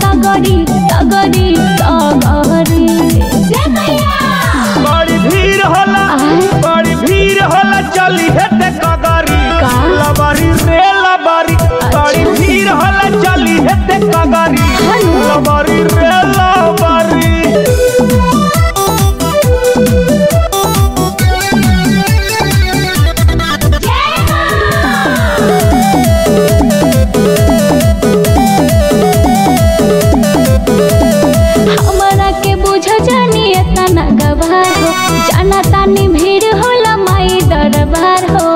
डगरी डगरी डगरी बड़ी भीड़ होला आय। बड़ी भीड़ होला चली हेते कगरी का? लबरी रे लबरी बड़ी भीड़ होला चली हेते कगरी हेलो। लबरी रे लबरी हमरा के बुझ जानी एतना गवार हो जाना तानी भीड़ होला माई दरबार हो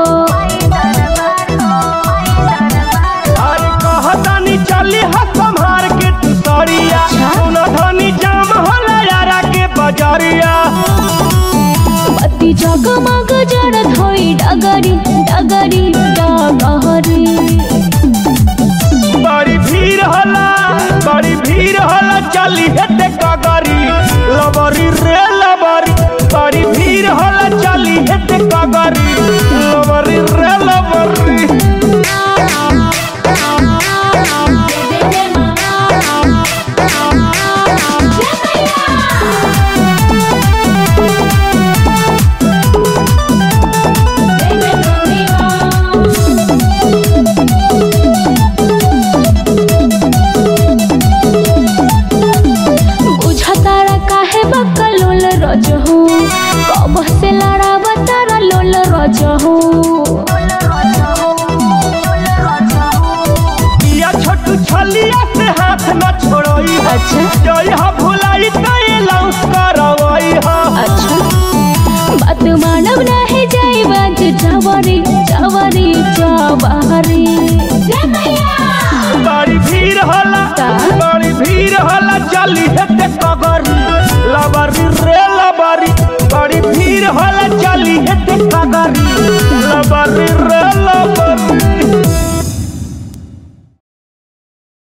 अरे कहतानी चली हा संभार के तू सरिया अच्छा। सुन धनी जाम होला यारा के बजरिया बत्ती जगमग जड़ धोई डगरी डगरी डगरी बड़ी भीड़ होला बड़ी भीड़ होला चली हेते कगरी लबरी रे लबरी बड़ी भीड़ होला चली हेते कगरी लबरी रे लबरी बुझतारा काहे बकलोल रजहू कब से लड़ाब तारा लोल रजहू या छोटू छलिया से हाथ न छोड़ोई अच्छा जय हा भुलाई तय लौस करवई हा अच्छा बात मानव नहीं जाई बाज जवरी जवरी जवरी बड़ी भीड़ होला